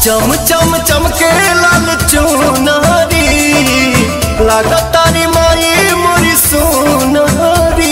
चम चम चमके लाल चुनारी लागतारी माई मोरी सोनारी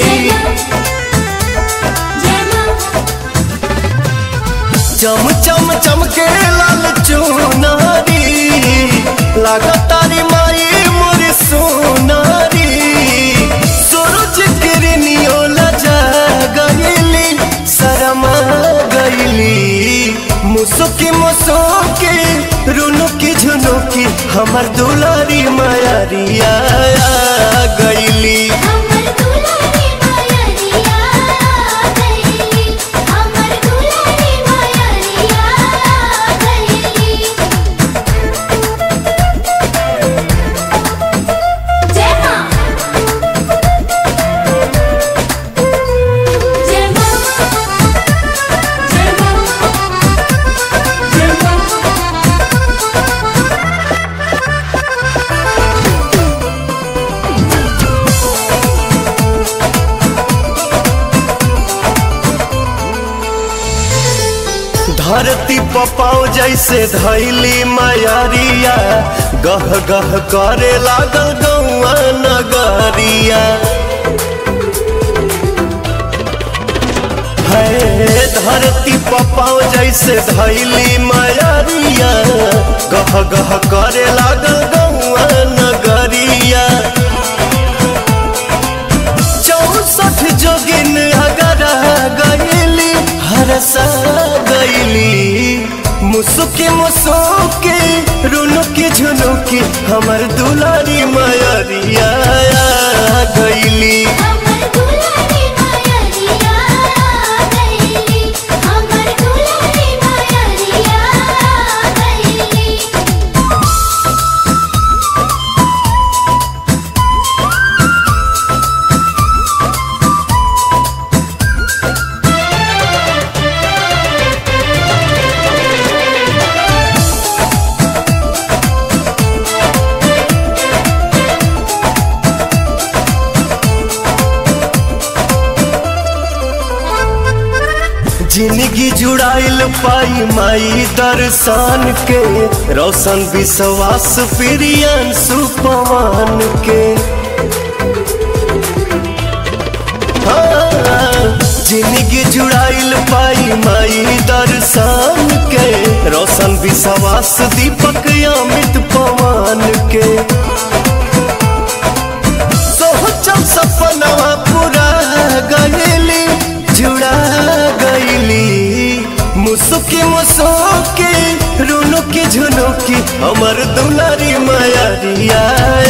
चम चम चमके लाल चुनारी लागतारी माई मोरी सोनारी सूरज किरनियो लजा गईली शरमा गईली मुसुकी मुसुकी रुनुकी झुनुकी हमर दुलारी मायारिया गईली हमर दुलारी मायरिया गईली हमर दुलारी मायरिया गईली जय मां जय मां जय मां जय मां धरती पपाओ जैसे धैली मायारिया गह गह करे लागल गौआ नगरिया है धरती पपाओ जैसे धैली मायारिया गह गह करे लागल गौआ नगरिया चौसठ जोगिन अगर गईली हरसा गईली मुसुकी मुसुकी रुनुकी झुनुकी हमर दुलारी मायरिया गईली हमर दुलारी मायरिया गईली हमर दुलारी मायरिया गईली जिंदगी जुड़ाइल पाई माई दर्शन के रोशन विश्वास प्रियन सुपवान के हाँ, जिंदगी जुड़ाइल पाई माई दर्शन के रोशन विश्वास दीपक अमित पवन के सोचल सपनवा पूरा गईली जुड़ा गईली मुसुकी मुसुकी रुनुकी झुनुकी हमर दुलारी मायारिया